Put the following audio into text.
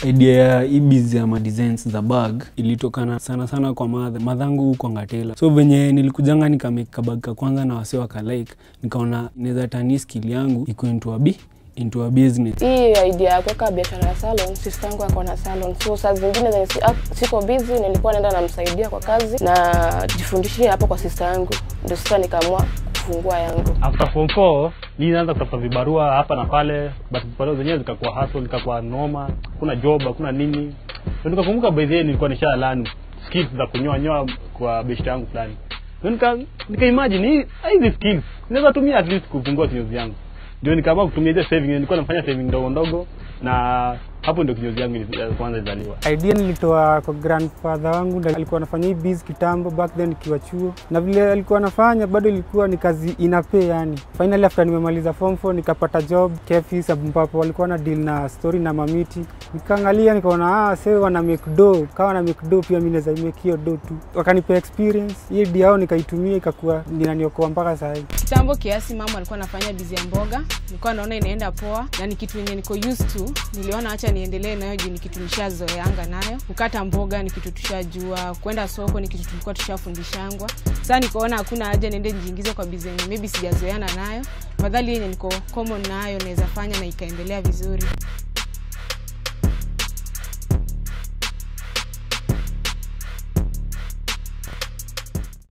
idea ya hii biz ya madesigns za bag ilitokana sana sana kwa madha madhangu huko ngatela so venye nilikujanga nikamake kabag ka kwanza na wase wakalike nikaona inaweza tani skill yangu iko into a bi into a business hii idea ya kuweka biashara ya salon, sister yangu ako na salon, so saa zingine zenye si, ak- siko busy nilikuwa naenda namsaidia kwa kazi na jifundishie hapo kwa sister yangu, ndio sasa nikaamua kufungua yangu. after form 4 mi naanza kutafuta vibarua hapa na pale but vibarua zenyewe zikakuwa hustle zikakuwa noma kuna job hakuna nini Ndio nikakumbuka by the way nilikuwa nisha learn skills za kunyoa nyoa kwa best yangu fulani Ndio nika nika imagine hii hizi skills naweza tumia at least kufungua kinyozi yangu ndio nikaamua kutumia ile saving nilikuwa nafanya saving ndogo ndogo na hapo ndio kinyozi yangu ili- ya kwanza izaliwa idea nilitoa kwa grandfather wangu ndio alikuwa anafanya hii biz kitambo back then nikiwa chuo na vile alikuwa anafanya bado ilikuwa ni kazi inape yani finally after nimemaliza form 4 nikapata job kefis ambapo walikuwa na deal na story na mamiti nikaangalia nikaona ah sasa wana make do kawa na make do pia mimi naweza make hiyo do tu wakanipa experience hii idea yao nikaitumia ikakuwa ninaniokoa mpaka sasa hivi kitambo kiasi mama alikuwa anafanya bizi ya mboga nilikuwa naona inaenda poa na ni kitu yenye niko used to niliona hacha niendelee nayo juu ni kitu nishazoeanga nayo kukata mboga ni kitu tushajua kwenda soko ni kitu tulikuwa tushafundishangwa sasa nikaona hakuna haja niende nijiingize kwa bizi yenye maybe sijazoeana nayo madhali yenye niko common nayo naweza fanya na ikaendelea vizuri